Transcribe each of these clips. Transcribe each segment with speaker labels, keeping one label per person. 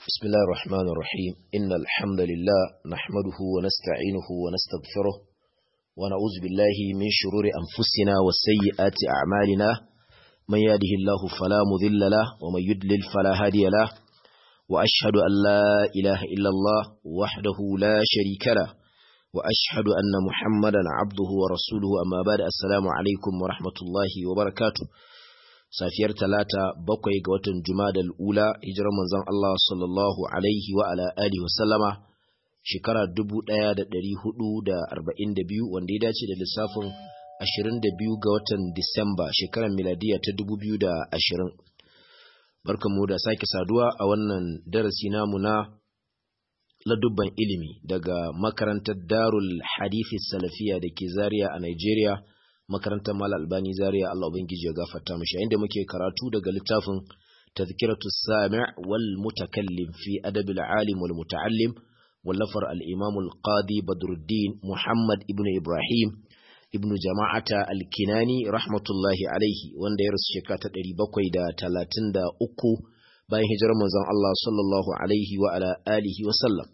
Speaker 1: بسم الله الرحمن الرحيم إن الحمد لله نحمده ونستعينه ونستغفره ونعوذ بالله من شرور أنفسنا وسيئات أعمالنا من يهده الله فلا مذل له ومن يدلل فلا هادي له وأشهد أن لا إله إلا الله وحده لا شريك له وأشهد أن محمدا عبده ورسوله أما بعد السلام عليكم ورحمة الله وبركاته safiyar talata bakwai ga watan jumadal ula hijirar manzon Allah sallallahu alaihi wa ala alihi wa sallama shekara 1442 wanda ya dace da lissafin 22 ga watan Disamba shekarar miladiya ta 2020 barkamu da sake saduwa a wannan darasi namu na ladubban ilimi daga makarantar Darul Hadithi Salafiya da ke Zaria a Nigeria makarantar Mal Albani Zaria Allah ubangiji ya gafarta mishi inda muke karatu daga littafin Tazkiratu Sami' wal Mutakallim fi Adab al-Alim wal Muta'allim wallafar al-Imam al-Qadi Badruddin Muhammad ibn Ibrahim ibn Jama'ata al-Kinani rahmatullahi alaihi wanda ya rasu shekara ta 733 bayan hijirar manzon Allah sallallahu alaihi wa ala alihi wa sallam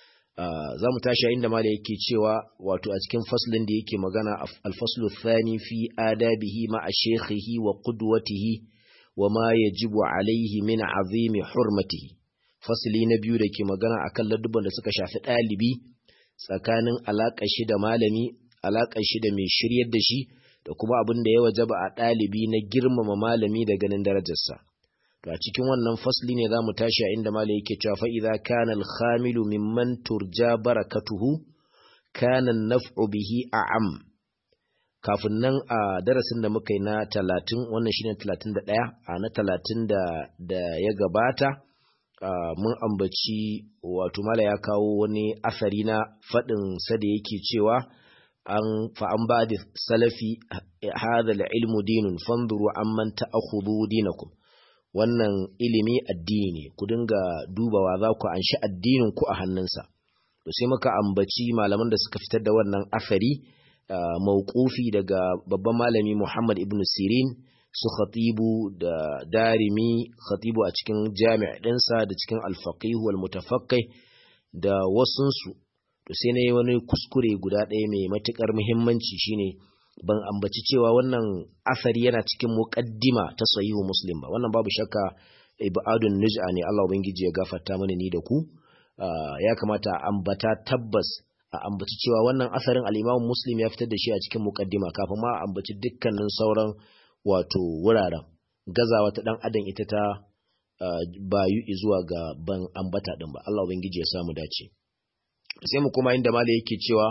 Speaker 1: za mu tashi inda mala yake cewa wato a cikin faslin da yake magana alfaslu thani fi adabihi ma a shekhihi wa qudwatihi wa ma yajibu alaihi min azimi hurmatihi fasli na biyu da ke magana akan ladubban da suka shafi ɗalibi tsakanin alaƙar shi da malami alaƙar shi da mai shiryar da shi da kuma abin da ya wajaba a ɗalibi na girmama malami da ganin darajarsa to a cikin wannan fasli ne za mu tashi a inda malai yake cewa fa idza kana al-khamilu mimman turja barakatuhu kana an-naf'u bihi a'am kafin nan a darasin da muka yi na 30 wannan shine 31 a na 30 da da ya gabata mun ambaci wato mala ya kawo wani asari na fadin sa da yake cewa an fa an ba da salafi hadha al-ilmu dinun fanzuru amman ta'khudhu dinakum wannan ilimi addini ne ku dinga dubawa za ku anshi addinin ku a hannunsa to sai muka ambaci malaman da suka fitar da wannan afari mauqufi daga babban malami Muhammad ibn Sirin su khatibu da darimi khatibu a cikin jami' ɗinsa da cikin al-faqih wal mutafaqqih da wasunsu to sai ne wani kuskure guda ɗaya mai matukar muhimmanci shine ban ambaci cewa wannan asari yana cikin muqaddima ta sahihu muslim ba wannan babu shakka ibadun nuj'a ne Allah ubangiji ya gafarta mana ni da ku ya kamata a ambata tabbas a ambaci cewa wannan asarin al-Imam Muslim ya fitar da shi a cikin muqaddima kafin ma a ambaci dukkanin sauran wato wuraren gazawa ta dan adam ita ta bayu zuwa ga ban ambata din ba Allah ubangiji ya samu dace sai mu kuma inda malai yake cewa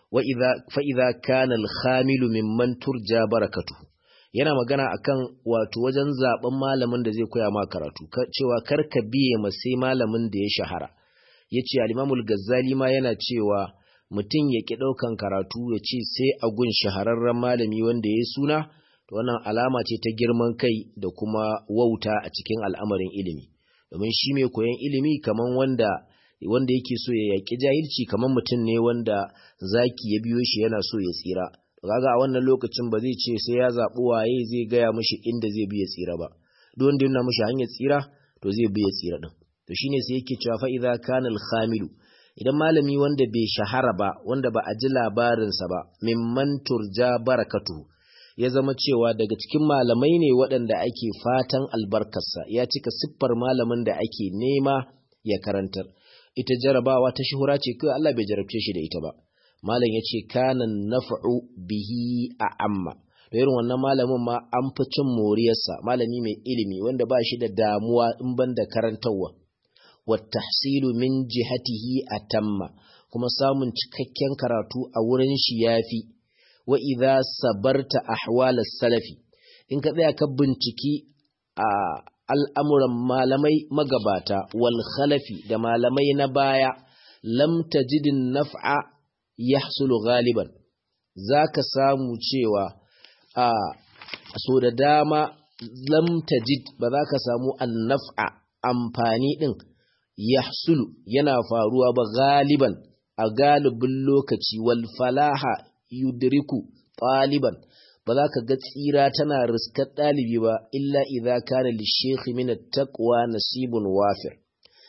Speaker 1: fa'iza kana alhamilu mimman turja barakatu yana magana akan wato wajen zaben malamin da zai koya ma karatu cewa karka biye ma sai malamin da ya shahara ya ce alimamul gazzali ma yana cewa mutum ya ƙi ɗaukan karatu ya ce sai a gun shahararren malami wanda ya suna to wannan alama ce ta girman kai da kuma wauta a cikin al'amarin ilimi domin shi mai koyon ilimi kaman wanda wanda yake so ya yaƙi jahilci kamar mutum ne wanda zaki ya biyo shi yana so ya tsira kaga a wannan lokacin ba zai ce sai ya zaɓi waye zai gaya mishi inda zai bi ya tsira ba duk wanda yana mishi hanyar tsira to zai bi ya tsira din to shine sai yake cewa fa idza kana al-khamilu idan malami wanda bai shahara ba wanda ba a ji labarinsa ba mimman turja barakatu ya zama cewa daga cikin malamai ne waɗanda ake fatan albarkarsa ya cika siffar malamin da ake nema ya karantar ita jarabawa ta shuhura ce kai Allah bai jarabce shi da ita ba malam yace kana naf'u bihi a amma da irin wannan malamin ma an fi cin moriyarsa malami mai ilimi wanda ba shi da damuwa in ban da karantarwa wa tahsilu min jihatihi atamma kuma samun cikakken karatu a wurin shi yafi wa idza sabarta ahwal salafi in ka tsaya ka binciki a al'amuran malamai magabata wal khalafi da malamai na baya lam tajidin naf'a yahsulu galiban za ka samu cewa a so da dama lam tajid ba za ka samu an naf'a amfani ɗin yahsulu yana faruwa ba galiban a galibin lokaci wal falaha yudriku ɗaliban ba za ka ga tsira tana riskar ɗalibi ba illa idza kana lishekhi min taqwa nasibun wafir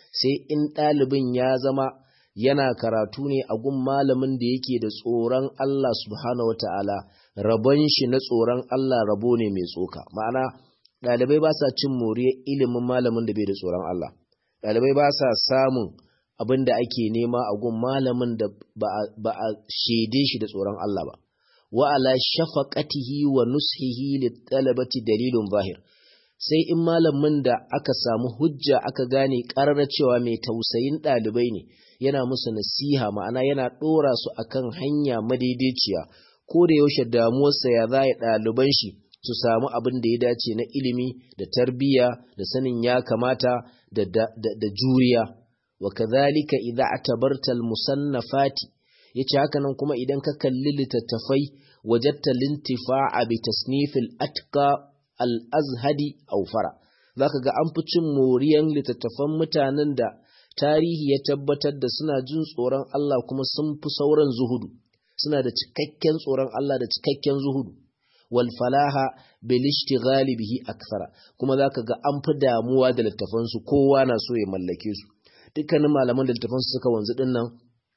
Speaker 1: sai in ɗalibin ya zama yana karatu ne a gun malamin da yake da tsoron Allah subhanahu wata'ala rabon shi na tsoron Allah rabo ne mai tsoka ma'ana ɗalibai ba sa cin moriyar ilimin malamin da bai da tsoron Allah ɗalibai ba sa samun abin da ake nema a gun malamin da ba a shaide shi da tsoron Allah ba wa ala shafaqatihi wa nushihi litalabati dalilun zahir sai in malamin da aka samu hujja aka gane ƙararra cewa mai tausayin ɗalibai ne yana musu nasiha ma'ana yana ɗora su akan hanya madaidaiciya ko da yaushe damuwarsa ya za ɗaliban shi su samu abin da ya dace na ilimi da tarbiyya da sanin ya kamata da, da, da, da juriya wa kadhalika idza atabarta al-musannafati yace haka nan kuma idan ka kalli littattafai wajatta lintifa'a bi tasnifil atqa al-azhadi aw fara zaka ga an fi cin moriyan littattafan mutanen da tarihi ya tabbatar da suna jin tsoron Allah kuma sun fi sauran zuhudu suna da cikakken tsoron Allah da cikakken zuhudu wal falaha bil ishtighali bihi akthara kuma zaka ga an fi damuwa da littafan su kowa na so ya mallake su dukkanin malaman da littafan su suka wanzu din nan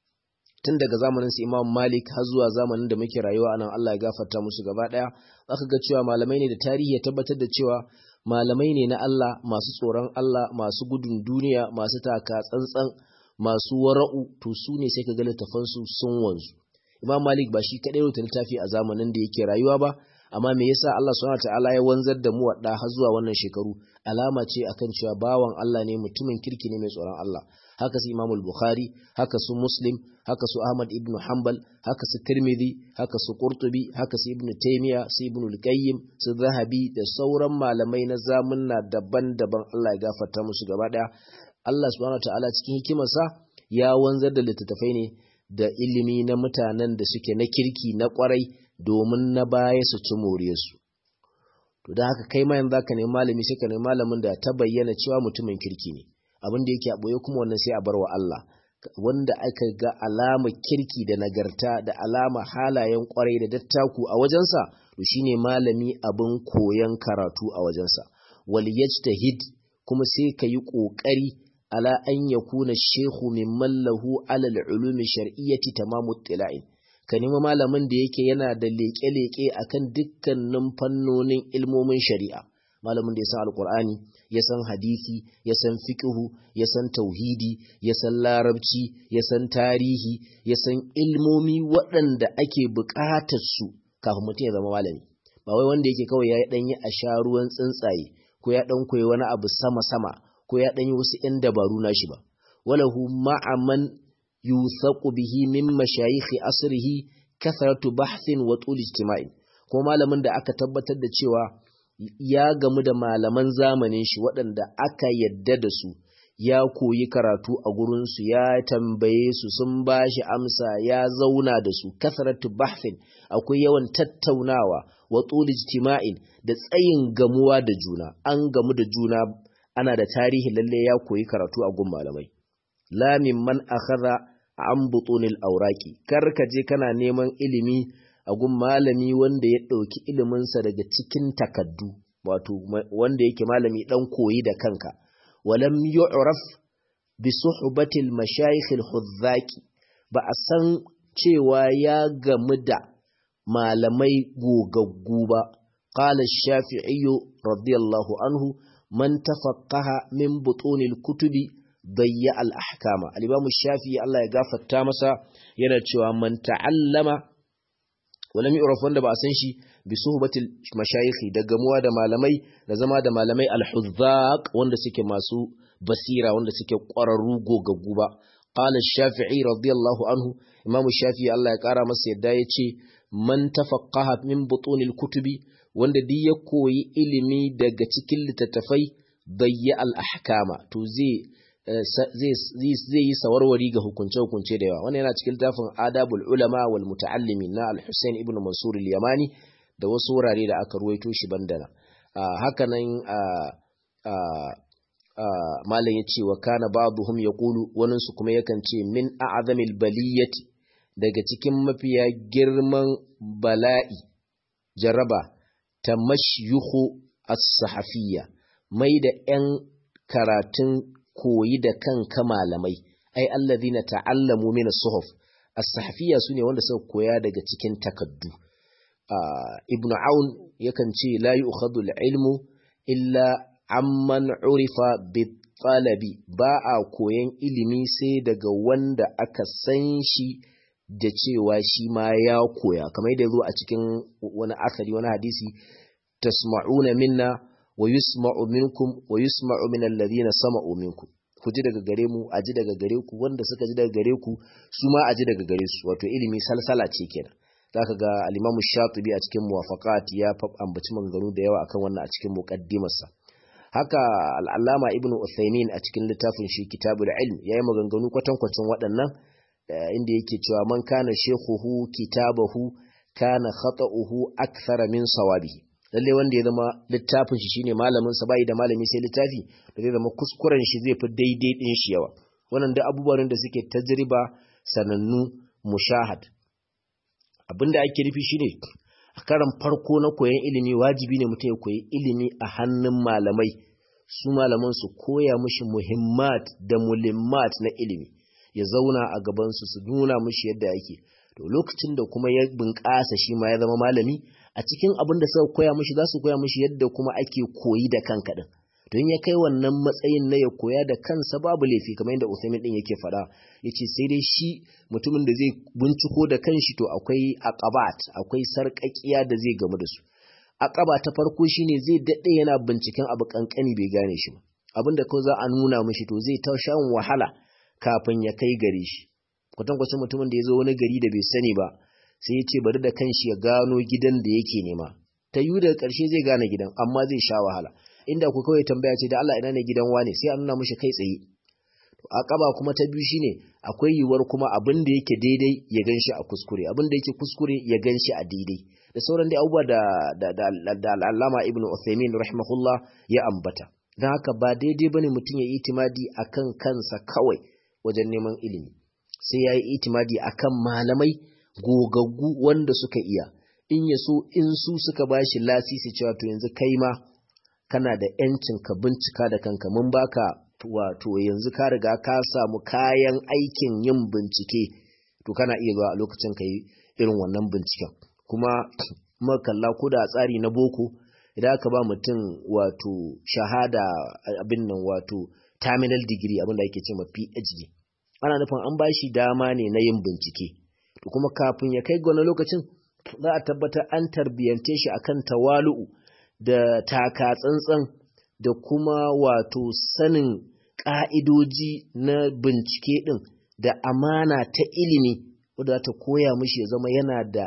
Speaker 1: tun daga zamanin su Imam Malik har zuwa zamanin da muke rayuwa anan Allah ya gafarta musu gaba daya zaka ga cewa malamai ne da tarihi ya tabbatar da cewa malamai ne na Allah masu tsoron Allah masu gudun duniya masu taka tsantsan masu wara'u to su ne sai ka ga littafan su sun wanzu Imam Malik ba shi kadai rubuta littafi a zamanin da yake rayuwa ba amma me yasa Allah subhanahu wataala ya wanzar da mu wadda har zuwa wannan shekaru alama ce akan cewa bawan Allah ne mutumin kirki ne mai tsoron Allah haka su Imam Bukhari haka su Muslim haka su Ahmad ibn Hanbal haka su Tirmidhi haka su Qurtubi haka su Ibn Taymiyyah su Ibn al-Qayyim su Zahabi da sauran malamai na zamunna daban-daban Allah ya gafarta musu gaba daya Allah subhanahu wataala cikin hikimarsa ya wanzar da littattafai ne da ilimi na mutanen da suke na kirki na kwarai domin na baya su ci moriyarsu. To da haka kai ma yanzu ka nemi malami sai ka nemi malamin da ta bayyana cewa mutumin kirki ne. Abin da yake a ɓoye kuma wannan sai a bar wa Allah. Wanda aka ga alama kirki da nagarta da alama halayen kwarai da dattaku a wajensa, to shine malami abin koyon karatu a wajensa. Wal yajtahid kuma sai ka yi ƙoƙari ala an yakuna shehu mimman lahu alal ulumi shar'iyyati tamamu tila'in. ka nemi malamin da yake yana da leƙe-leƙe akan dukkanin fannonin ilmomin shari'a malamin da ya san alkur'ani ya san hadisi ya san fiqhu ya san tauhidi ya san larabci ya san tarihi ya san ilmomi waɗanda ake buƙatar su kafin mutum ya zama malami ba wai wanda yake kawai ya ɗan yi a sha ruwan tsuntsaye ko ya ɗan koyi wani abu sama-sama ko ya ɗan yi wasu ‘yan dabaru nashi ba walahu ma'aman yuthaku bihi min mashayikhi asrihi kathratu bahthin wa tul ijtima'in ko malamin da aka tabbatar da cewa ya gamu da malaman zamanin shi waɗanda aka yadda da su ya koyi karatu a gurin su ya tambaye su sun bashi amsa ya zauna da su kathratu bahthin akwai yawan tattaunawa wa tul ijtima'in da tsayin gamuwa da juna an gamu da juna ana da tarihi lalle ya koyi karatu a gun malamai la mimman akhadha an butunil auraki kar ka je kana neman ilimi a gun malami wanda ya ɗauki iliminsa daga cikin takaddu wato wanda yake malami ɗan koyi da kanka walam yu'raf bi suhbatil mashayikh al-huzzaki ba a san cewa ya gamu da malamai gogaggu ba qala ash-shafi'i radiyallahu anhu man tafaqqaha min butunil kutubi bayya al'ahkama. Alibamu shafi Allah ya gafarta masa yana cewa man ta'allama wani mi'uraf wanda ba a san shi bi suhubatil mashayikhi da gamuwa da malamai da zama da malamai al-huzzaq wanda suke masu basira wanda suke ƙwararru gogaggu ba. Qala shafi'i radiyallahu anhu Imam Shafi'i Allah ya ƙara masa yadda ya ce man tafaqqaha min butunil kutubi wanda duk ya koyi ilimi daga cikin littattafai bayya al-ahkama to zai zai yi sawarwari ga hukunce-hukunce da yawa wannan yana cikin tafin adabul ulama wal muta'allimi na al-Husayn ibn Mansur al-Yamani da wasu wurare da aka ruwaito shi bandana haka nan malam yace wa kana ba'dhum yaqulu wannan su kuma yakan ce min a'zamil baliyati daga cikin mafiya girman bala'i jaraba tamashyuhu as-sahafiyya mai da 'yan karatun koyi da kanka malamai ai allazina ta'allamu min as-suhuf as-sahfiyya sune wanda suka koya daga cikin takaddu ibn aun yakan ce la yu'khadhu al-ilmu illa amman urifa bit-talabi ba a koyan ilimi sai daga wanda aka san shi da cewa shi ma ya koya kamar yadda zo a cikin wani asali wani hadisi tasma'una minna wa yusma'u minkum wa yusma'u min alladhina sama'u minkum ku ji daga gare mu a ji daga gare ku wanda suka ji daga gare ku su ma a ji daga gare su wato ilimi salsala ce kenan zaka ga al-Imam Shatibi a cikin Muwafaqat ya ambaci maganganu da yawa akan wannan a cikin muqaddimarsa haka al-Allama Ibn Uthaymeen a cikin littafin shi Kitabul Ilm yayi maganganu kwatankwacin waɗannan inda yake cewa man kana shekhuhu kitabahu kana khata'uhu akthara min sawabihi lalle wanda ya zama littafin shi shine malamin sa bai da malami sai littafi da zai zama kuskuren shi zai fi daidai din shi yawa wannan da abubuwan da suke tajriba sanannu mushahad abinda ake nufi shine a karan farko na koyon ilimi wajibi ne mutum ya koyi ilimi a hannun malamai su malaman su koya mushi muhimmat da mulimmat na ilimi ya zauna a gaban su su nuna mushi yadda yake to lokacin da kuma ya bunƙasa shi ma ya zama malami a cikin abin da suka koya mishi za su koya mishi yadda kuma ake koyi da kanka din don ya kai wannan matsayin na ya koya da kansa babu laifi kamar yadda Uthaymin din yake faɗa yace sai dai shi mutumin da zai binciko da kanshi to akwai aqabat akwai sarƙaƙiya da zai gamu da su aqaba ta farko shine zai dade yana binciken abu kankani bai gane shi ba abin da kawai za a nuna mishi to zai ta shan wahala kafin ya kai gare shi kwatankwacin mutumin da ya zo wani gari da bai sani ba sai ya ce bari da kanshi ya gano gidan da yake nema ta yi daga ƙarshe zai gane gidan amma zai sha wahala inda ku kawai tambaya ce da Allah ina ne gidan wane sai a nuna mishi kai tsaye to akaba kuma ta biyu shine akwai yiwuwar kuma abin da yake daidai ya ganshi a kuskure abin da yake kuskure ya ganshi a daidai da sauran dai abubuwa da da da, da al'allama ibnu Uthaymeen rahimahullah ya ambata dan haka ba daidai bane mutum ya itimadi akan kansa kawai wajen neman ilimi sai ya yi itimadi akan malamai gogaggu wanda suka iya in ya so in su suka ba shi lasisi cewa to yanzu kai ma kana da yancin ka bincika da kanka mun baka wato yanzu ka riga ka samu kayan aikin yin bincike to kana iya zuwa a lokacin ka yi irin wannan binciken kuma makalla ko da tsari na boko idan aka ba mutum wato shahada abin nan wato terminal degree abin da ake ce ma PhD ana nufin an ba shi dama ne na yin bincike to kuma kafin ya kai ga wani lokacin za a tabbatar an tarbiyyance shi akan tawalu'u da taka tsantsan da kuma wato sanin ƙa'idoji na bincike ɗin da amana ta ilimi wadda ta koya mishi ya zama yana da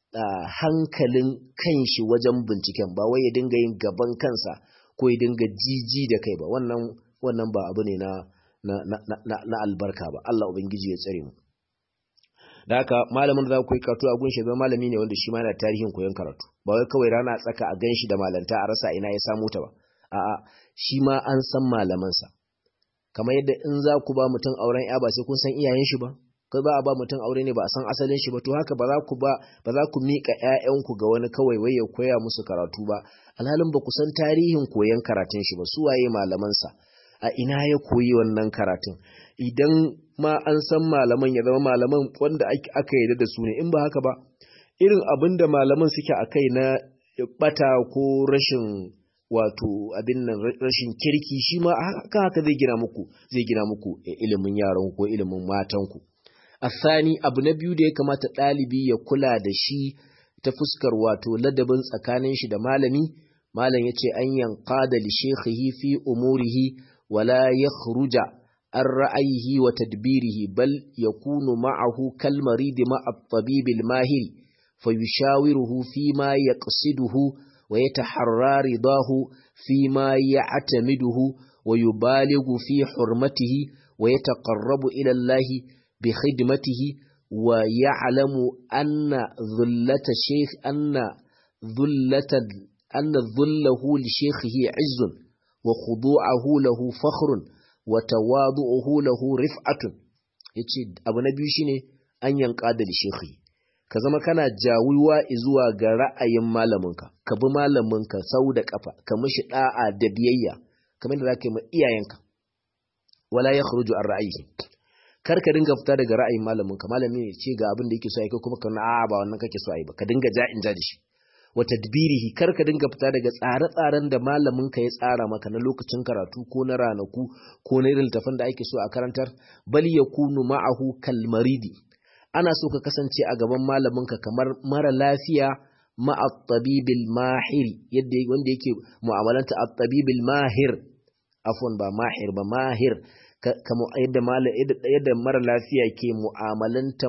Speaker 1: hankalin kanshi wajen binciken ba wai ya dinga yin gaban kansa ko ya dinga jiji da kai ba wannan wannan ba abu ne na na, na, na, albarka ba Allah ubangiji ya tsare mu da haka malamin da za ku yi karatu a gunshi zama malami ne wanda shi ma yana tarihin koyon karatu ba wai kawai rana tsaka a ganshi da malanta a rasa ina ya samu ta ba a'a shi ma an san malamansa kamar yadda in za ku ba mutum auren ya ba sai kun san iyayen shi ba kai ba a ba mutum aure ne ba a san asalin shi ba to haka ba za ku ba ba za ku mika ƴaƴanku ga wani kawai wai ya koya musu karatu ba alhalin ba ku san tarihin koyon karatun shi ba su waye malamansa a ina ya koyi wannan karatun idan ma an san malaman ya zama malaman wanda aka yarda da su ne in ba haka ba irin abin da malaman suke a kai na bata ko rashin wato abin nan rashin kirki shi ma haka haka zai gina muku zai gina muku ilimin yaran ko ilimin matan ku asani abu na biyu da ya kamata ɗalibi ya kula da shi ta fuskar wato ladabin tsakanin shi da malami malam yace an yanqada li shaykhihi fi umurihi wala yakhruja an ra'ayihi wa tadbirihi bal yakunu ma'ahu kal marid ma'a at-tabib al-mahir fayushawiruhu fi ma yaqsiduhu wa yataharra ridahu fi ma ya'tamiduhu wa yubalighu fi hurmatihi wa yataqarrabu ila Allah bi khidmatihi wa ya'lamu anna dhullata shaykh anna dhullata anna dhullahu li shaykhihi 'izzun wa khudu'ahu lahu fakhrun wa tawadu'uhu lahu rif'atun yace abu na biyu shine an yanka da shekhi ka zama kana jawuwa zuwa ga ra'ayin malaminka ka bi malaminka sau da kafa ka mishi da'a da biyayya kamar da zaka yi ma iyayenka wala yakhruju an ra'ayi kar ka dinga fita daga ra'ayin malamin ka malami ne ce ga abin da yake so ai kai kuma ka a ba wannan kake so ai ba ka dinga ja in ja da shi wa tadbirihi kar ka dinga fita daga tsare-tsaren da malamin ka ya tsara maka na lokacin karatu ko na ranaku ko na irin tafan da ake so a karantar bal yakunu ma'ahu kalmaridi ana so ka kasance a gaban malamin ka kamar mara lafiya ma'a tabibil mahir yadda wanda yake mu'amalanta at-tabibil mahir afwan ba mahir ba mahir yadda mara lafiya ke mu'amalanta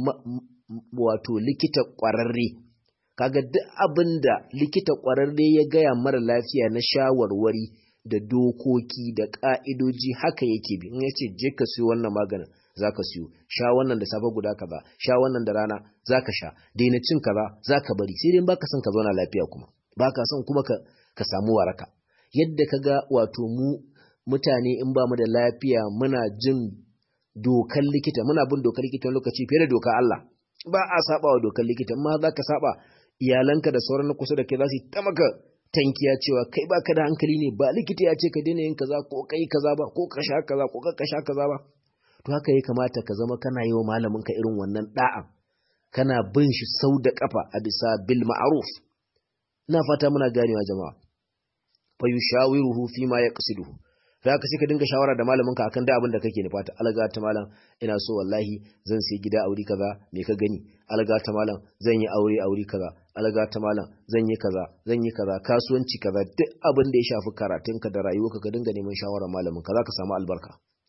Speaker 1: wato likita ƙwararre kaga duk abin da likita ƙwararre ya gaya mara lafiya na shawarwari da dokoki da ƙa'idoji haka yake bi in ya ce je ka siyo wannan maganin za ka siyo sha wannan da safe guda kaza sha wannan da rana za ka sha daina cin kaza za ka bari sai dai baka son ka zauna lafiya kuma baka son kuma ka samu waraka yadda ka ga wato mu mutane in ba mu da lafiya muna jin dokar likita muna bin dokar likita lokaci fiye da dokar Allah ba a saba wa dokar likita amma za ka saba iyalanka da sauran na kusa da kai za su ta maka tankiya cewa kai baka da hankali ne ba likita ya ce ka daina yin kaza ko kai kaza ba ko ka sha kaza ko ka sha kaza ba to haka ya kamata ka zama kana yi wa malamin ka irin wannan da'a kana bin shi sau da kafa a bisa bil ma'ruf ina fata muna ganewa jama'a fa yushawiruhu fi ma yaqsiduhu da haka sai ka dinga shawara da malaminka akan da abin da kake nufata alga ta malam ina so wallahi zan sai gida aure kaza me ka gani alga ta malam zan yi aure aure kaza alga ta malam zan yi kaza zan yi kaza kasuwanci kaza duk abin da ya shafi karatunka da rayuwarka ka dinga neman shawara malamin ka zaka samu albarka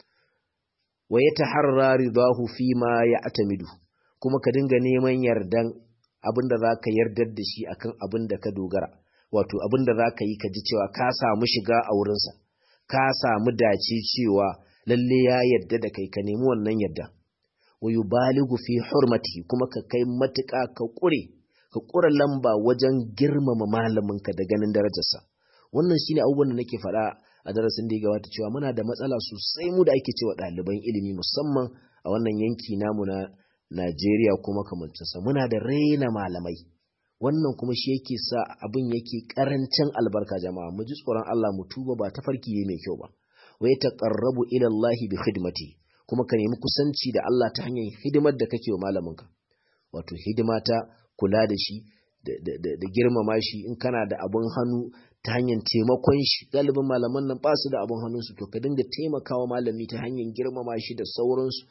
Speaker 1: wa yataharra ridahu fi ma ya'tamidu kuma ka dinga neman yardan abin da zaka yardar da shi akan abin da ka dogara wato abin da zaka yi ka ji cewa ka samu shiga a wurinsa ka samu dace cewa lalle ya yarda da kai ka nemi wannan yarda wa yubaligu fi hurmatihi kuma ka kai matuƙa ka ƙure ka ƙura lamba wajen girmama malaminka da ganin darajarsa wannan shine abubuwan da nake faɗa a darasin da ya gabata cewa muna da matsala sosai mu da ake cewa ɗaliban ilimi musamman a wannan yanki namu na Najeriya kuma kamancinsa muna da raina malamai wannan kuma shi yake sa abin yake karancin albarka jama'a mu ji tsoron Allah mu tuba ba ta farki ne mai kyau ba wa ya taqarrabu ila Allah bi khidmati kuma ka nemi kusanci da Allah ta hanyar hidimar da kake wa malaminka wato hidima ta kula da shi da girmama shi in kana da abun hannu ta hanyar taimakon shi galibin malaman nan ba su da abun hannunsu to ka dinga taimakawa malami ta hanyar girmama shi da sauransu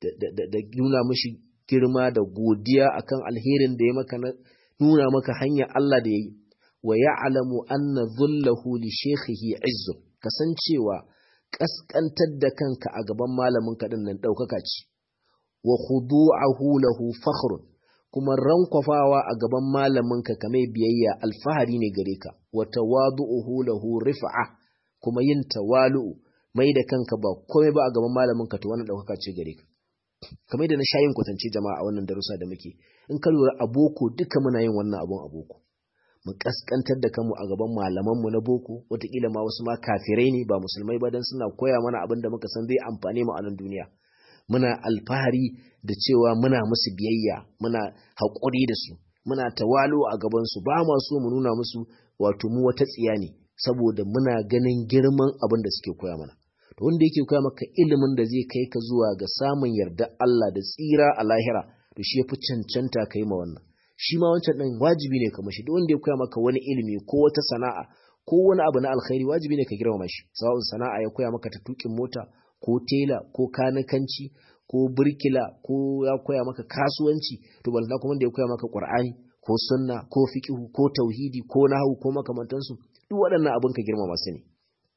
Speaker 1: da nuna mishi girma da godiya akan alherin da ya maka na nuna maka hanyar Allah da ya yi wa ya'lamu anna dhullahu li shaykhihi izzun kasancewa kaskantar da kanka a gaban malamin ka din nan daukaka ce wa khudu'ahu lahu fakhrun kuma rankwafawa a gaban malamin ka kamar biyayya alfahari ne gare ka wa tawadu'uhu lahu rif'a kuma yin tawalu'u mai da kanka ba komai ba a gaban malamin ka to wannan daukaka ce gare ka kamar da na sha yin kwatance jama'a a wannan darussa da muke in ka lura a boko duka muna yin wannan abun a boko mu kaskantar da kanmu a gaban malamanmu na boko wataƙila ma wasu ma kafirai ne ba musulmai ba don suna koya mana abin da muka san zai amfane mu a nan duniya muna alfahari da cewa muna musu biyayya muna haƙuri da su muna tawalo a gabansu ba ma so mu nuna musu wato mu wata tsiya ne saboda muna ganin girman abin da suke koya mana to wanda yake koya maka ilimin da zai kai ka zuwa ga samun yarda Allah da tsira a lahira to shi yafi cancanta kai ma wannan shi ma wancan din wajibi ne ka mashi duk wanda ya koya maka wani ilimi ko wata sana'a ko wani abu na alkhairi wajibi ne ka girmama shi sawa'un sana'a ya koya maka ta tukin mota ko tela ko kanikanci ko birkila ko ya koya maka kasuwanci to balanta kuma da ya koya maka qur'ani ko sunna ko fiqhu ko tauhidi ko nahwu ko makamantansu duk waɗannan abin ka girmama su ne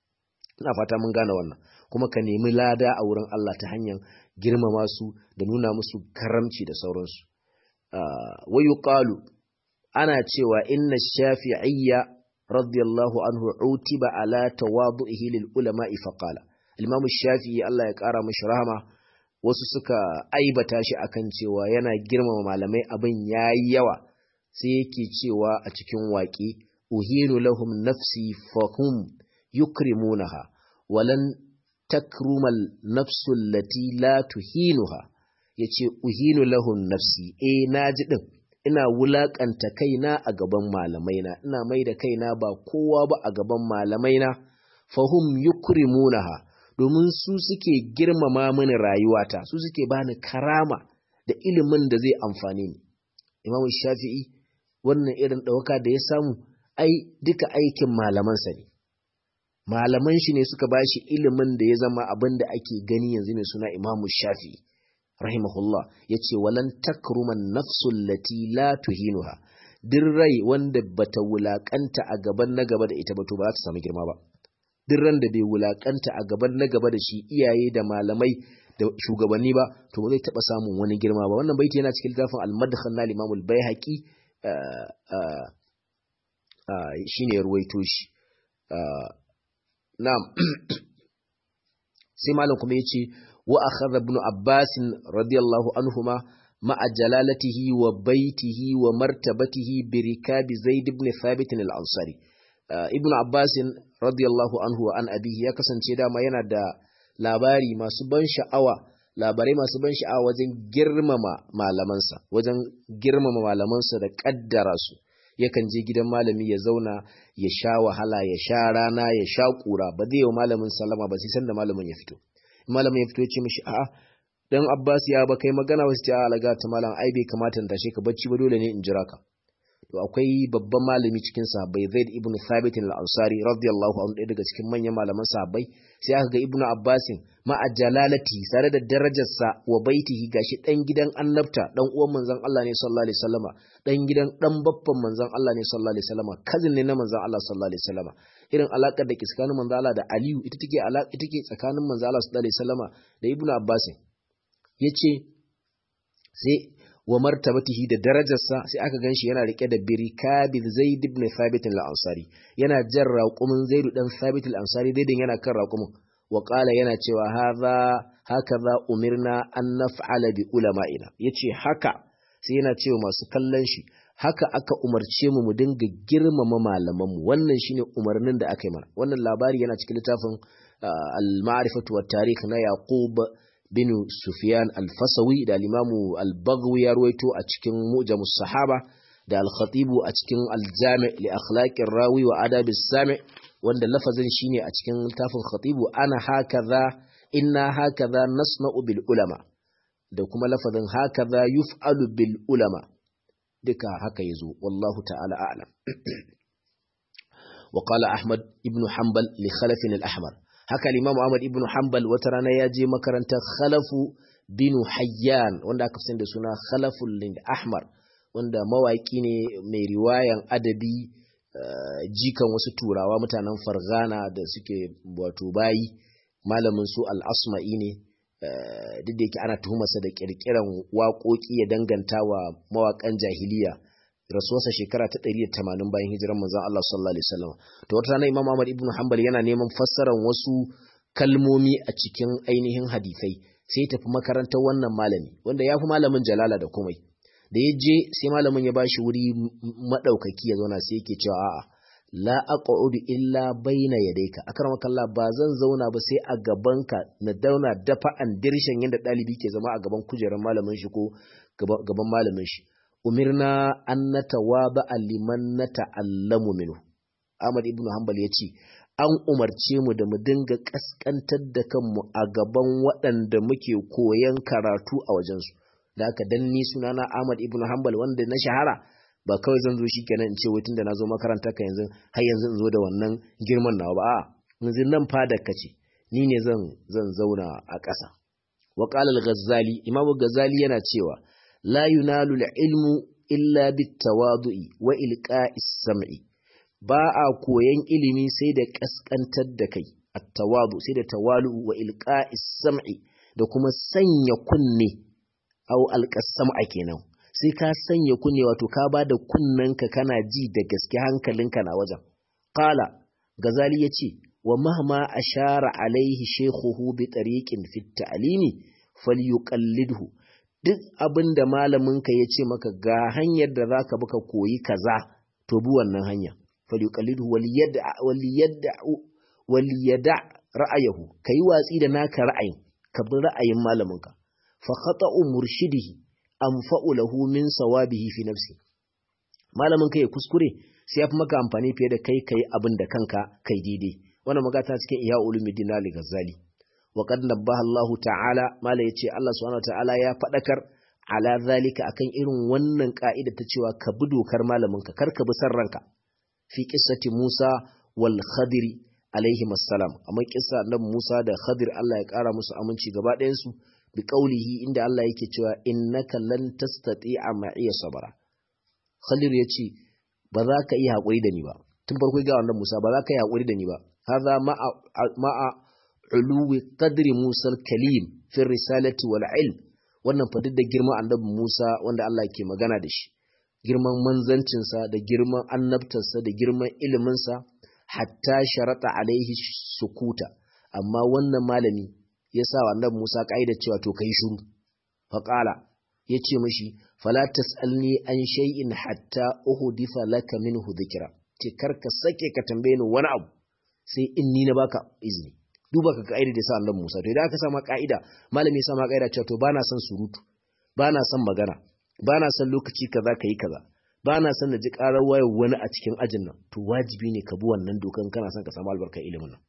Speaker 1: ina fata mun gane wannan kuma ka nemi lada a wurin Allah ta hanyar girmama su da nuna musu karamci da sauransu wa yuqalu ana cewa inna shafi'iyya radiyallahu anhu utiba ala tawadu'ihi lil ulama'i faqala Imam Shafi'i Allah ya kara mishi rahama wasu suka aibata shi akan cewa yana girmama malamai abin yayi yawa sai yake cewa a cikin waƙi uhinu lahum nafsi fahum yukrimunaha walan takrumal nafsu allati la tuhinuha yace uhinu lahum nafsi eh naji din ina wulakanta kaina a gaban malamaina ina mai da kaina ba kowa ba a gaban malamaina fahum yukrimunaha domin su suke girmama mini rayuwata su suke bani karama da ilimin da zai amfane ni imamu shafi'i wannan irin ɗauka da ya samu ai duka aikin malamansa ne malaman shi ne suka bashi ilimin da ya zama abin da ake gani yanzu mai suna imamu shafi'i rahimahullah ya ce walan takruman nafsul lati la tuhinuha duk rai wanda bata wulakanta a gaban na gaba da ita ba to ba za ta samu girma ba duk ran da bai wulakanta a gaban na gaba da shi iyaye da malamai da shugabanni ba to ba zai taba samun wani girma ba wannan baiti yana cikin littafin al-madkhan na Imam al-Baihaqi shine ruwaito shi na'am sai malam kuma yace wa akhadha ibn Abbas radiyallahu anhuma ma'a jalalatihi wa baitihi wa martabatihi bi rikabi Zaid ibn Thabit al-Ansari ibn Abbas radiyallahu anhu wa an abihi ya kasance dama yana da labari masu ban sha'awa labarai masu ban sha'awa wajen girmama malamansa wajen girmama malamansa da kaddara su yakan je gidan malami ya zauna ya sha wahala ya sha rana ya sha kura ba zai yi wa malamin sallama ba sai san da malamin ya fito malamin ya fito ya ce mishi a'a dan Abbas ya ba kai magana wasu ta alaga ta malam ai bai kamata in tashe ka bacci ba dole ne in jira ka to akwai babban malami cikin sahabbai Zaid ibn Thabit al-Ansari radiyallahu anhu ɗaya daga cikin manyan malaman sahabbai sai aka ga Ibn Abbas ma jalalati tare da darajarsa wa baitihi gashi dan gidan annabta dan uwan manzon Allah ne sallallahu alaihi wasallama dan gidan dan baffan manzon Allah ne sallallahu alaihi wasallama cousin ne na manzon Allah sallallahu alaihi wasallama irin alakar da ke tsakanin manzon Allah da Aliyu ita take alaka ita take tsakanin manzon Allah sallallahu alaihi wasallama da Ibn Abbas yace sai wa martabatihi da darajarsa sai aka ganshi yana rike da birikabi Zaid ibn Thabit al-Ansari yana jan raqumin Zaid dan Thabit al-Ansari daidan yana kan raqumin wa qala yana cewa hadha hakaza umirna an naf'ala bi ulama'ina yace haka sai yana cewa masu kallon shi haka aka umarce mu mu dinga girmama malaman mu wannan shine umarnin da aka yi mana wannan labari yana cikin littafin al-ma'rifatu wat tarikh na Yaqub bin Sufyan al-Fasawi da al-Imamu al-Baghawi ya ruwaito a cikin Mu'jamus Sahaba da al-Khatibu a cikin al-Jami' li akhlaqir rawi wa adabis sami' wanda lafazin shine a cikin littafin Khatibu ana hakaza inna hakaza nasna'u bil ulama da kuma lafazin hakaza yuf'alu bil ulama duka haka yazo wallahu ta'ala a'lam وقال أحمد ابن حنبل لخلف الأحمر haka limamu Ahmad ibn Hanbal wata rana ya je makarantar Khalafu bin Hayyan wanda aka fi da suna Khalaful Lind Ahmar wanda mawaki ne mai riwayan adabi jikan wasu turawa mutanen Fargana da suke wato bayi malamin su al-Asma'i ne duk da yake ana tuhumarsa da kirkiran waƙoƙi ya danganta wa mawaƙan jahiliya rasuwarsa shekara ta 180 bayan hijiran manzon Allah sallallahu alaihi wasallam to wata rana Imam Ahmad ibn Hanbal yana neman fassarar wasu kalmomi a cikin ainihin hadisai sai tafi makarantar wannan malami wanda ya fi malamin jalala da komai da ya je sai malamin ya bashi wuri madaukaki ya zauna sai yake cewa a'a la aq'udu illa baina yadayka akramaka Allah ba zan zauna ba sai a gabanka na dauna dafa an dirshin yadda dalibi ke zama a gaban kujerar malamin shi ko gaban malamin shi umirna an natawaba liman nata'allamu minhu Ahmad ibn Hanbal yace an umarce mu da mu dinga kaskantar da kanmu a gaban waɗanda muke koyan karatu a wajensu da haka dan ni sunana Ahmad ibn Hanbal wanda na shahara ba kawai zan zo shikenan in ce wai tunda na zo makaranta ka yanzu har yanzu in zo da wannan girman nawa ba a yanzu nan fadar ka ce ni ne zan zan zauna a ƙasa wa qala al-ghazali imam ghazali yana cewa la yunalu al-ilmu illa bit-tawadu'i wa ilqa'is sam'i ba a koyan ilimi sai da kaskantar da kai at-tawadu sai da tawalu wa ilqa'is sam'i da kuma sanya kunne au alqasama kenan sai ka sanya kunne wato ka ba da kunnenka kana ji da gaske hankalinka na wajen qala gazali yace wa mahma ashara alaihi shaykhuhu bi tariqin fi ta'limi falyuqallidhu duk abinda malaminka yace maka ga hanyar da zaka bi ka koyi kaza to bi wannan hanya falyuqallidhu waliyad'a waliyad'a waliyad'a ra'ayahu kai watsi da naka ra'ayin ka bi ra'ayin malaminka fa khata'u murshidihi anfa'u lahu min sawabihi fi nafsi malamin kai kuskure sai ya fi maka amfani fiye da kai kai abin da kanka kai daidai wannan magata cikin iya ulumuddin Ali Ghazali wa qad nabbaha Allah ta'ala mala yace Allah subhanahu wa ta'ala ya fadakar ala zalika akan irin wannan ka'ida ta cewa ka bi dokar malaminka kar ka bi san ranka fi qissati Musa wal Khadiri alaihi assalam amma kissa annabi Musa da Khadir Allah ya kara musu aminci gaba ɗayan su bi qaulihi inda Allah yake cewa innaka lan tastati'a ma'iya sabara Khadir yace ba za ka iya hakuri da ni ba tun farko ga annabi Musa ba za ka iya hakuri da ni ba hadha ma'a ma'a uluwi qadri Musa al-kalim fi risalati wal ilm wannan fa duk da girman annabi Musa wanda Allah ke magana da shi girman manzancinsa da girman annabtarsa da girman iliminsa hatta sharata alaihi sukuta amma wannan malami ya sa annabi Musa kaida cewa to kai shiru fa qala yace mishi fala tasalni an shay'in hatta uhditha laka minhu dhikra ce karka sake ka tambaye ni wani abu sai in ni na baka izini duba ka ka'ida da sa annabi Musa to idan aka sama ka'ida malami ya sama ka'ida cewa to bana son surutu bana son magana bana son lokaci kaza kai kaza bana son na ji karar wayar wani a cikin ajin nan to wajibi ne ka bi wannan dokan kana son ka samu albarkar ilimin nan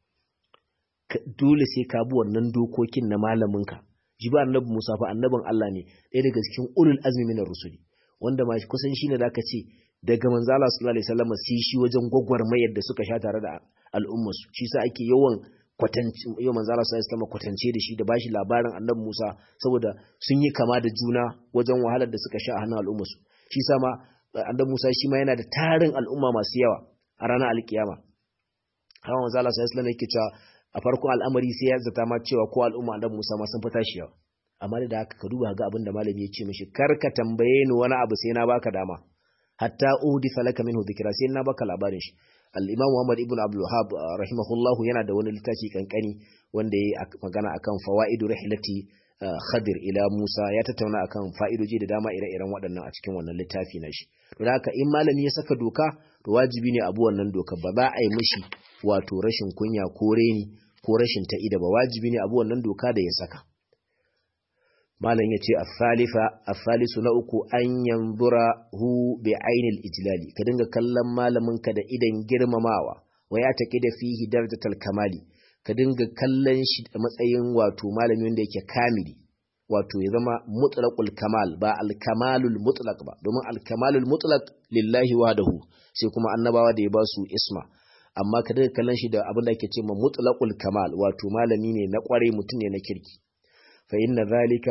Speaker 1: dole sai ka bi wannan dokokin na malamin ka ji ba annabi Musa fa annabin Allah ne ɗaya daga cikin ulul azmi minar rusuli wanda ma kusan shine zaka ce daga manzo Allah sallallahu alaihi wasallam sai shi wajen gwagwarmayar da suka sha tare da al'ummarsu shi sa ake yawan kwatanci yau manzo Allah sallallahu kwatance da shi da bashi labarin Annabi Musa saboda sun yi kama da juna wajen wahalar da suka sha a hannun al'umma su shi sa ma Annabi Musa shi ma yana da tarin al'umma masu yawa a ranar alkiyama hawa manzo Allah sallallahu alaihi yake cewa a farkon al'amari sai ya zata ma cewa ko al'umma Annabi Musa ma sun fita shi yawa amma da haka ka duba ga abin da malami ya ce mishi kar ka tambaye ni wani abu sai na baka dama hatta uhdi falaka minhu dhikra sai na baka labarin shi al'imam Muhammad ibn Abdulwahab rahimahullahu yana da wani littafi kankani wanda ya magana akan fawa'idu rihlati Khadir ila Musa ya tattauna akan fa'idoji da dama ire-iren waɗannan a cikin wannan littafi na shi. Don haka in malami ya saka doka to wajibi ne abu wannan doka ba za a yi mishi wato rashin kunya ko reni ko rashin ta'ida ba wajibi ne abu wannan doka da ya saka. malam ya ce asalisu na uku an yanzura hu bi ainil ijlali ka dinga kallon malaminka da idan girmamawa wa ya taƙi da fihi darajatal kamali ka dinga kallon shi a matsayin wato malami wanda yake kamili wato ya zama mutlaqul kamal ba al-kamalul mutlaq ba domin al-kamalul mutlaq lillahi wahdahu sai kuma annabawa da ya ba su isma amma ka dinga kallon shi da abin da ake ce ma mutlaqul kamal wato malami ne na kware mutum ne na kirki fa inna zalika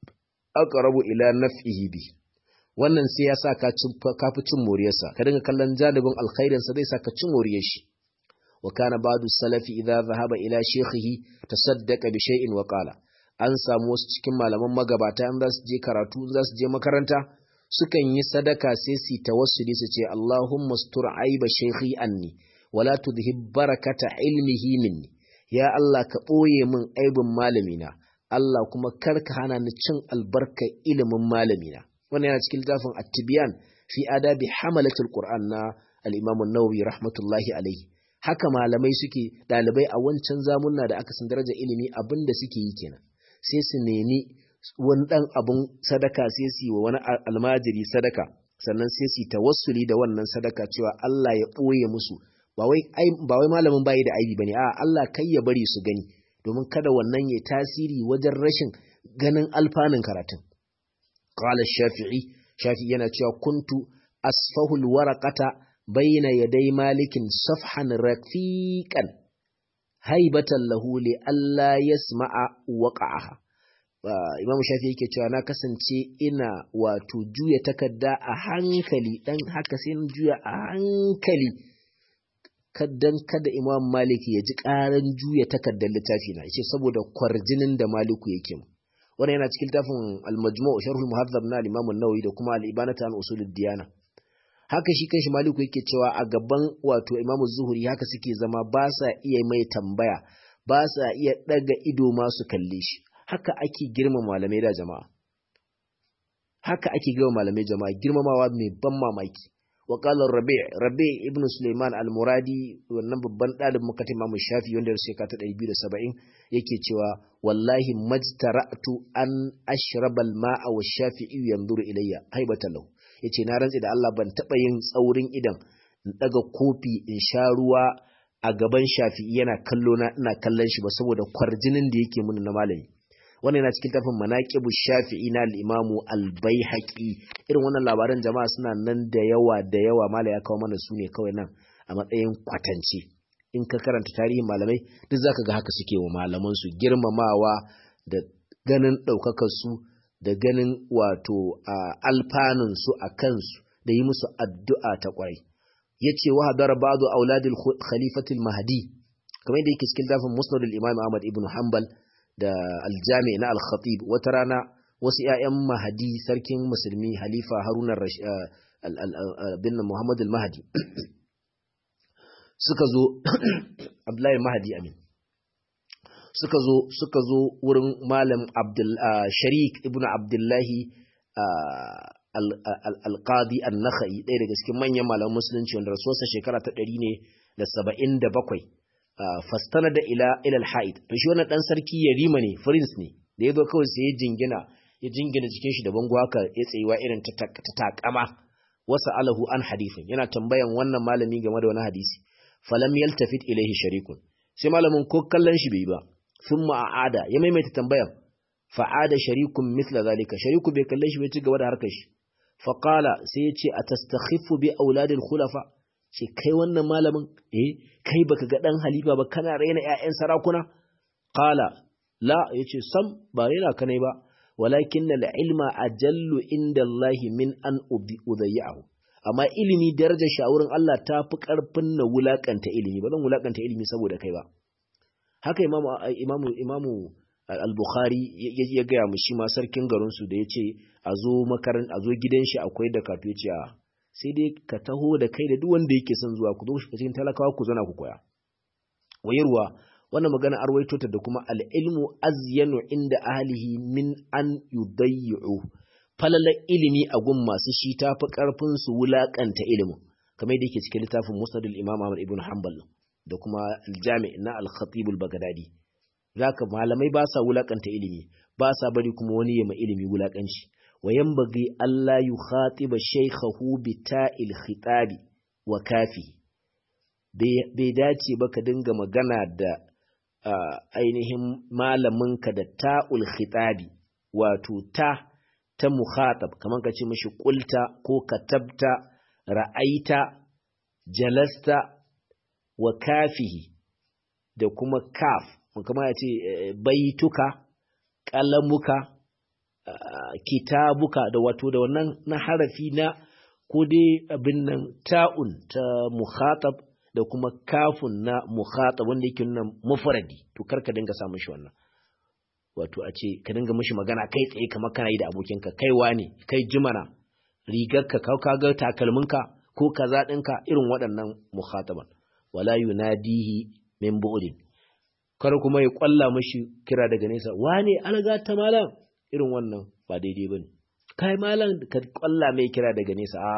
Speaker 1: aqrabu ila naf'ihi bi wannan sai ya sa ka fi cin moriyarsa ka dinga kallon janibin alkhairin sa zai sa ka cin moriyar shi wa kana ba'du salafi idza dhahaba ila shaykhihi tasaddaqa bi shay'in wa qala an samu wasu cikin malaman magabata in za su je karatu in za su je makaranta sukan yi sadaka sai su tawassuli su ce Allahumma stur aiba shaykhi anni wala tudhib barakata ilmihi minni ya Allah ka ɓoye min aibin malamina Allah kuma karka hana ni cin albarka ilimin malamina wannan yana cikin littafin at-tibyan fi adabi hamalatul qur'an na al-imam an-nawawi rahmatullahi alayhi haka malamai suke dalibai a wancan zamunna da aka san darajar ilimi abinda suke yi kenan sai su nemi wani dan abun sadaka sai su yi wa wani almajiri sadaka sannan sai su tawassuli da wannan sadaka cewa Allah ya ɓoye musu ba wai ba wai malamin bayi da aibi bane a Allah kai ya bari su gani domin kada wannan ya tasiri wajen rashin ganin alfanun karatun. Qala Shafi'i, Shafi'i yana cewa kuntu asfahul waraqata bayna yaday malikin safhan rafiqan haibatan lahu li alla yasma'a waqa'aha. Imam Shafi'i yake cewa na kasance ina wato juya takarda a hankali dan haka sai na juya a hankali kaddan kada Imam Malik ya ji ƙaran juya takardar littafi na yace saboda kwarjinin da Maliku yake mu wannan yana cikin littafin Al-Majmu' Sharh al-Muhadhab na Imam an-Nawawi da kuma Al-Ibanata an Usul diyana haka shi kanshi Maliku yake cewa a gaban wato Imam Zuhri haka suke zama ba sa iya mai tambaya ba sa iya daga ido ma su kalle shi haka ake girma malamai da jama'a haka ake girma malamai jama'a girmamawa mai ban mamaki وقال الربيع ربيع ابن سليمان المرادي wannan babban dalibin makatin Imam Shafi wanda ya shekara ta 270 yake cewa wallahi majtara'tu an ashraba al-ma'a wa Shafi'i yanzuru ilayya haibatan lahu yace na rantsi da Allah ban taba yin tsaurin idan in daga kofi in sha ruwa a gaban shafi'i yana kallo na ina kallon shi ba saboda kwarjinin da yake mun na malami wannan yana cikin tafin manaqibu shafi'i na al-imamu al-baihaqi irin wannan labaran jama'a suna nan da yawa da yawa malai ya kawo mana su ne kawai nan a matsayin kwatance in ka karanta tarihin malamai duk zaka ga haka suke wa malaman su girmamawa da ganin daukakar su da ganin wato alfanun su a kansu da yi musu addu'a ta kwarai yace wa hadara ba'du auladil khalifatil mahdi kamar yadda yake cikin dafin musnad al-imam Ahmad ibn Hanbal da al-jami na al-khatib wata rana wasu ƴaƴan mahdi sarkin musulmi halifa Haruna bin Muhammad al-Mahdi suka zo Abdullahi Mahdi amin suka zo suka zo wurin malam Abdul Sharik ibn Abdullahi alƙadi an-nakhai ɗaya daga cikin manyan malaman musulunci wanda rasuwarsa shekara ta ɗari ne da saba'in da bakwai fastana da ila ilal ha'id to shi wannan ɗan sarki ya rima ne prince ne da ya zo kawai sai ya jingina ya jingina jikin shi da bango haka ya tsayuwa irin ta takama wasa alahu an hadifin yana tambayan wannan malami game da wani hadisi falam yaltafit ilaihi sharikun sai malamin ko kallon shi bai ba thumma a'ada ya maimaita tambayan fa'ada sharikun mithla zalika shariku bai kalle shi bai ci gaba da harkar shi faqala sai ya ce atastakhifu bi auladil khulafa ce kai wannan malamin eh kai baka ga dan halifa ba kana raina ƴaƴan sarakuna qala la yace sam ba raina kanai ba walakin al ilma ajallu inda Allah min an udayyahu amma ilimi darajar shawurin Allah ta fi karfin na wulakanta ilimi ba zan wulakanta ilimi saboda kai ba haka imamu imamu imamu al-bukhari ya gaya mu shi ma sarkin garinsu da ya ce a zo makaran a zo gidan shi akwai da kato ce a sai dai ka taho da kai da duk wanda yake son zuwa ku zo shi cikin talakawa ku zana ku koya wayarwa wannan magana arwaito ta da kuma al-ilmu azyanu inda ahlihi min an yudayyu falala ilimi a gun masu shi ta fi karfin su wulakanta ilimin kamar yadda yake cikin littafin musnad al-imam Ahmad ibn Hanbal da kuma al-jami' na al-khatib al-baghdadi zaka malamai ba sa wulakanta ilimi ba sa bari kuma wani ya ma ilimi wulakanci wa yanbaghi alla yukhatiba shaykhahu bi ta'il khitabi wa kafi bai dace ba ka dinga magana da ainihin malaminka da ta'ul khitabi wato ta ta mukhatab kamar ka ce mishi qulta ko katabta ra'aita jalasta wa kafihi da kuma kaf kamar ya ce baituka kalamuka kitabuka da wato da wannan na harafi na ko dai abin nan ta'un ta mukhatab da kuma kafun na mukhatab wanda yake nuna mufradi to kar ka dinga samun shi wannan wato a ce ka dinga mishi magana kai tsaye kamar kana yi da abokinka kai wane kai jimana rigarka ka ka ga takalminka ko kaza ɗinka irin waɗannan mukhataban wala yunadihi min bu'din kar kuma ya kwalla mishi kira daga nesa wane alga ta malam irin wannan ba daidai bane kai malam ka kwalla mai kira daga nesa a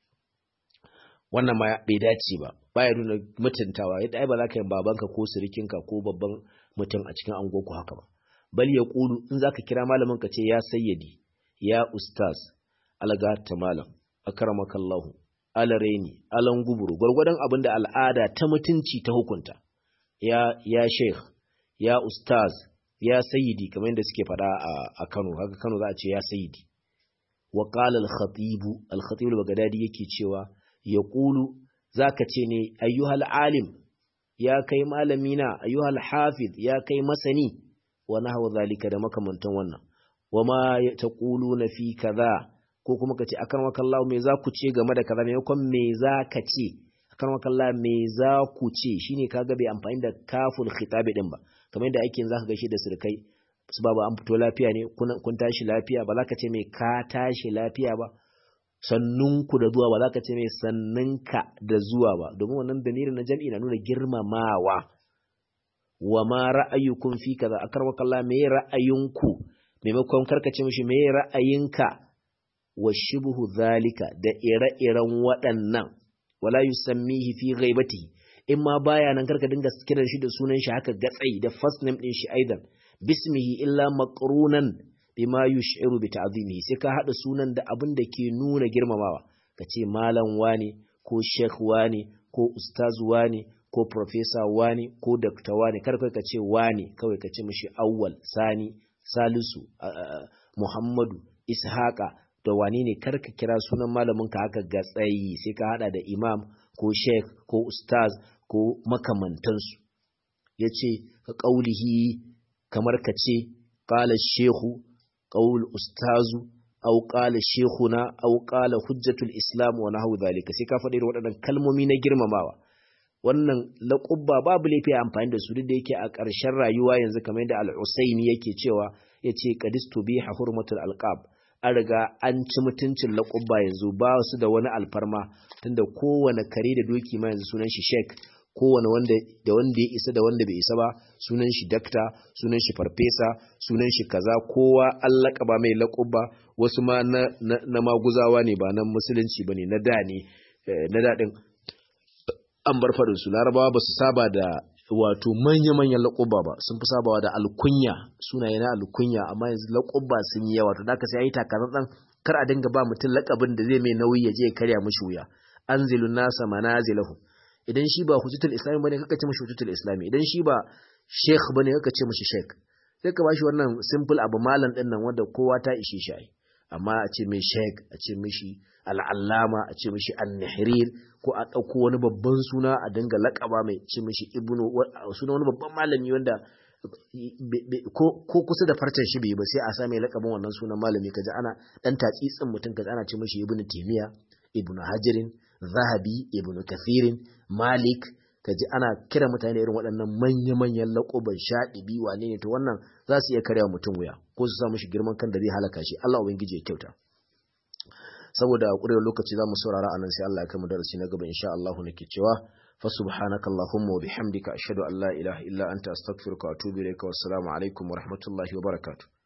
Speaker 1: wannan ma bai dace ba baya nuna mutuntawa yadda ai ba za ka yi babanka ko sirikinka ko babban mutum a cikin angoku haka ba bal ya kulu in zaka kira malamin ka ce ya sayyadi ya ustaz alga ta malam akramakallahu alareni alan guburu gwargwadon abin da al'ada ta mutunci ta hukunta ya ya sheikh ya ustaz ya sayyidi kamar yadda suke faɗa a Kano haka Kano za a ce ya sayyidi wa qala al-khatib al-khatib al-baghdadi yake cewa yaqulu zaka ce ne ayyuhal alim ya kai malamina ayyuhal hafiz ya kai masani wa nahwa zalika da makamantan wannan wama taquluna fi kaza ko kuma kace akan wakallahu me za ku ce game da kaza maimakon me za ka ce akan wakallahu me za ku ce shine kaga bai amfani da kaful khitabi din ba kamar yadda ake zaka gaishe da surkai su babu an fito lafiya ne kun tashi lafiya ba za ka ce mai ka tashi lafiya ba sannunku da zuwa ba za ka ce mai sannunka da zuwa ba domin wannan damirin na jam'i na nuna girmamawa wa ma ra'ayukum fi kaza akarwaka Allah me ra'ayinku maimakon karkace mishi me ra'ayinka wa shibhu zalika da ire-iren waɗannan wala yusammihi fi ghaibatihi in ma baya nan karka dinga kiran shi da sunan shi haka gatsai da first name din shi aidan bismihi illa maqrunan bima yush'iru bi ta'zimihi sai ka hada sunan da abin da ke nuna girmamawa kace malam wani ko sheikh wani ko ustaz wani ko ko professor wani ko doctor wani kar kai ka ce wani kawai ka ce mishi awwal sani salisu muhammadu ishaqa da wani ne kar ka kira sunan malamin ka haka ga tsayi sai ka hada da imam ko sheikh ko ustaz ko makamantansu yace ka qaulihi kamar ka ce qala shehu qaul ustazu aw qala shaykhuna aw qala hujjatul islam wa nahwu dhalika sai ka faɗi waɗannan kalmomi na girmamawa wannan laqabba babu laifi amfani da su duk da yake a ƙarshen rayuwa yanzu kamar yadda al-Usaini yake cewa yace qadistu biha hurmatul alqab an riga an ci mutuncin laqabba yanzu ba su da wani alfarma tunda kowane kare da doki ma yanzu sunan shi sheik kowane wanda da wanda ya isa da wanda bai isa ba sunan shi dakta sunan shi farfesa sunan shi kaza kowa an laƙaba mai laƙuba wasu ma na, na, maguzawa ne ba na musulunci ba ne na da ne na daɗin an bar faɗin su larabawa ba su saba da wato manya-manyan laƙuba ba sun fi sabawa da alkunya sunaye na alkunya amma yanzu laƙuba sun yi yawa to da ka sai yi takatsantsan kar a dinga ba mutum laƙabin da zai mai nauyi ya je ya karya mishi wuya anzilun nasa manazilahu idan shi ba hujjatul islami bane kaka ce mishi hujjatul islami idan shi ba sheikh bane kaka ce mishi sheikh sai ka bashi wannan simple abu malam din nan wanda kowa ta ishe shi amma a ce mai sheikh a ce mishi al'allama a ce mishi an-nahrir ko a dauko wani babban suna a dinga lakaba mai ce mishi ibnu suna wani babban malami wanda ko kusa da farcen shi bai ba sai a sa mai lakabin wannan sunan malami kaji ana dan tatsitsin mutum kaji ana ce mishi ibnu timiya ibnu hajirin zahabi ibnu kathirin malik kaji ana kira mutane irin waɗannan manya-manyan laƙoban shaɗibi wane ne to wannan za su iya karya mutum wuya ko su samu shi girman kan da zai halaka shi Allah ubangiji ya kyauta saboda ƙurewar lokaci za mu saurara anan sai Allah ya kai mu darasi na gaba insha Allah nake cewa fa subhanaka allahumma wa bihamdika ashhadu an la ilaha illa anta astaghfiruka wa atubu ilayka wassalamu alaikum wa rahmatullahi wa barakatuh